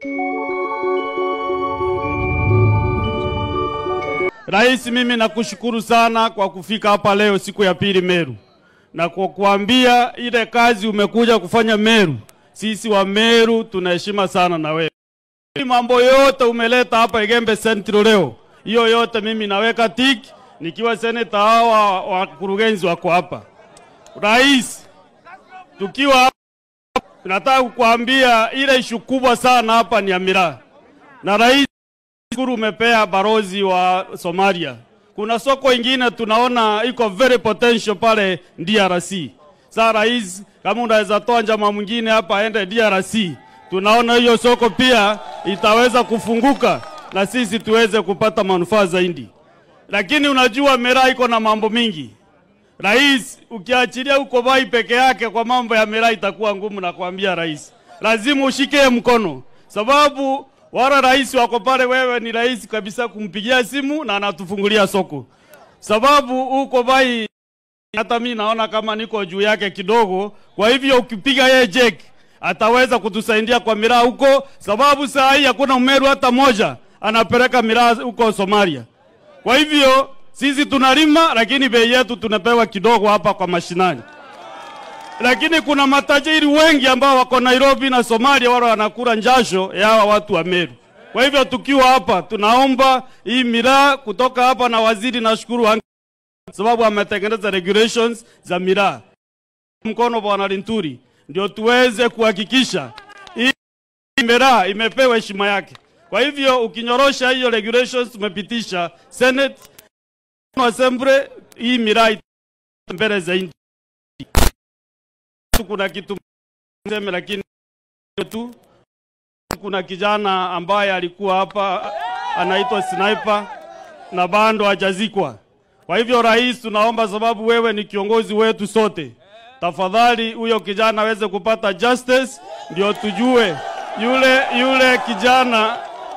Rais, mimi nakushukuru sana kwa kufika hapa leo siku ya pili Meru, na kwa kuambia ile kazi umekuja kufanya Meru, sisi wa Meru tunaheshima sana na wewe. Mambo yote umeleta hapa Igembe Central leo, hiyo yote mimi naweka tiki, nikiwa seneta, hawa wakurugenzi wako hapa. Rais, tukiwa hapa, nataka kukuambia ile ishu kubwa sana hapa ni ya miraa, na rais Shukuru umepea barozi wa Somalia. Kuna soko ingine tunaona iko very potential pale DRC. Sasa rais, kama unaweza toa njama mwingine hapa aende DRC, tunaona hiyo soko pia itaweza kufunguka na sisi tuweze kupata manufaa zaidi. Lakini unajua miraa iko na mambo mingi. Rais, ukiachilia uko bai peke yake kwa mambo ya miraa itakuwa ngumu, na kuambia rais, lazima ushike mkono, sababu wala rais wako pale, wewe ni rais kabisa kumpigia simu na anatufungulia soko, sababu uko bai. Hata mimi naona kama niko juu yake kidogo, kwa hivyo ukipiga yeye jek ataweza kutusaidia kwa miraa huko, sababu saa hii hakuna Mmeru hata moja anapeleka miraa huko Somalia. Kwa hivyo sisi tunalima, lakini bei yetu tunapewa kidogo hapa kwa mashinani lakini kuna matajiri wengi ambao wako Nairobi na Somalia, wale wanakula njasho ya hawa watu wa Meru. Kwa hivyo tukiwa hapa, tunaomba hii miraa kutoka hapa, na waziri nashukuru ang- sababu ametengeneza regulations za miraa mkono Bwana Linturi, ndio tuweze kuhakikisha hii miraa imepewa heshima yake. Kwa hivyo ukinyorosha hiyo regulations tumepitisha Senate Assembly, hii miraa ita- mbele zaidi kuna kitu seme, lakini tu kuna kijana ambaye alikuwa hapa anaitwa Sniper na bado hajazikwa. Kwa hivyo, rais, tunaomba sababu wewe ni kiongozi wetu sote, tafadhali huyo kijana aweze kupata justice, ndio tujue yule yule kijana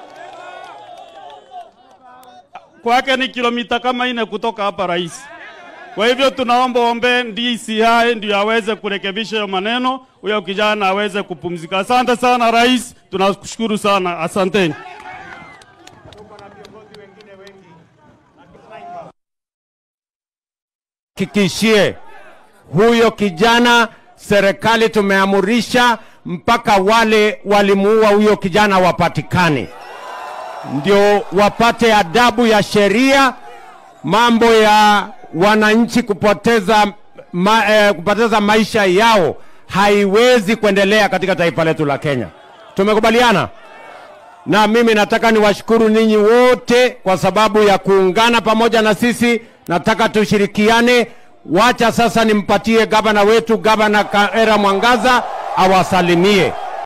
kwake ni kilomita kama ine kutoka hapa rais. Kwa hivyo tunaomba ombe DCI ndio aweze kurekebisha hiyo maneno, huyo kijana aweze kupumzika. Asante sana rais, tunakushukuru sana, asanteni. Hakikishie huyo kijana, serikali tumeamurisha mpaka wale walimuua huyo kijana wapatikane, ndio wapate adabu ya sheria. Mambo ya wananchi kupoteza, ma, eh, kupoteza maisha yao haiwezi kuendelea katika taifa letu la Kenya. Tumekubaliana? na mimi nataka niwashukuru ninyi wote kwa sababu ya kuungana pamoja na sisi. Nataka tushirikiane. Wacha sasa nimpatie gavana wetu, gavana Kaera Mwangaza awasalimie.